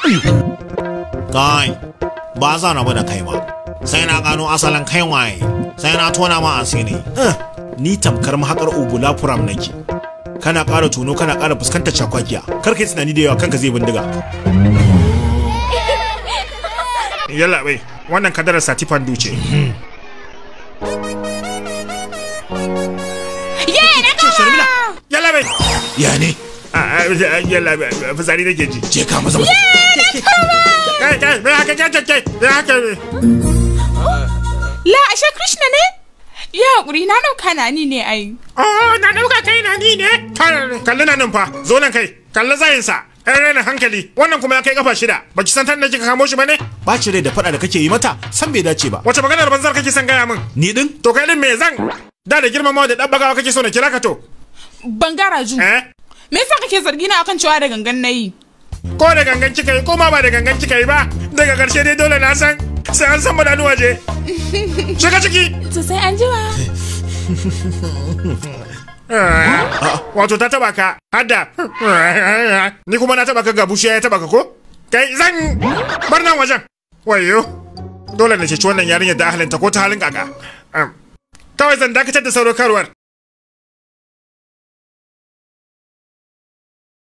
kai ba za na da kai ba sai na gano asalin kai waye sai na tona ma asiri Eh, ni tamkar mahakar ubula furam nake kana ƙara tono kana ƙara fuskantar cakwakiya kar kai tunani da yawa kanka zai bindiga yalla bai wannan kadarar satifan duce Ye na gama! yalla bai ya ne yalla bai fitsari nake ji je ka maza maza kai kai bai haka kai kai bai haka La ashe Krishna ne? Ya haƙuri na ɗauka na ni ne ai. Oh, na dauka kai na ni ne. Kalli na nan fa, zo nan kai, kalli zayinsa. Ɗan raina hankali, wannan kuma ya kai kafa shida. Baki san tan da kika kamo shi ba ne? ɓaci rai da faɗa da kake yi mata san bai dace ba Wace maganar banzar kake son gaya min? ni din To kai din me zan? Da da girmamawa da ɗan bagawa kake so na kira ka to? Bangara ju. Eh? Me yasa kake zargi na akan cewa da gangan na yi? Ko da gangan kika yi, ko ma ba da gangan kika yi ba. Daga ƙarshe dai dole na san sai an san madanu waje. Shiga ciki. To sai an jima. Ah, Wato ta taba ka, hadda. Ni kuma na taba ka ga bushiya ya taba ka ko? Kai zan bar nan wajen. Wayo. Dole na ceci wannan yarinyar da ahalinta ko ta halin kaka. Am, Kawai zan dakatar da saurokarwar.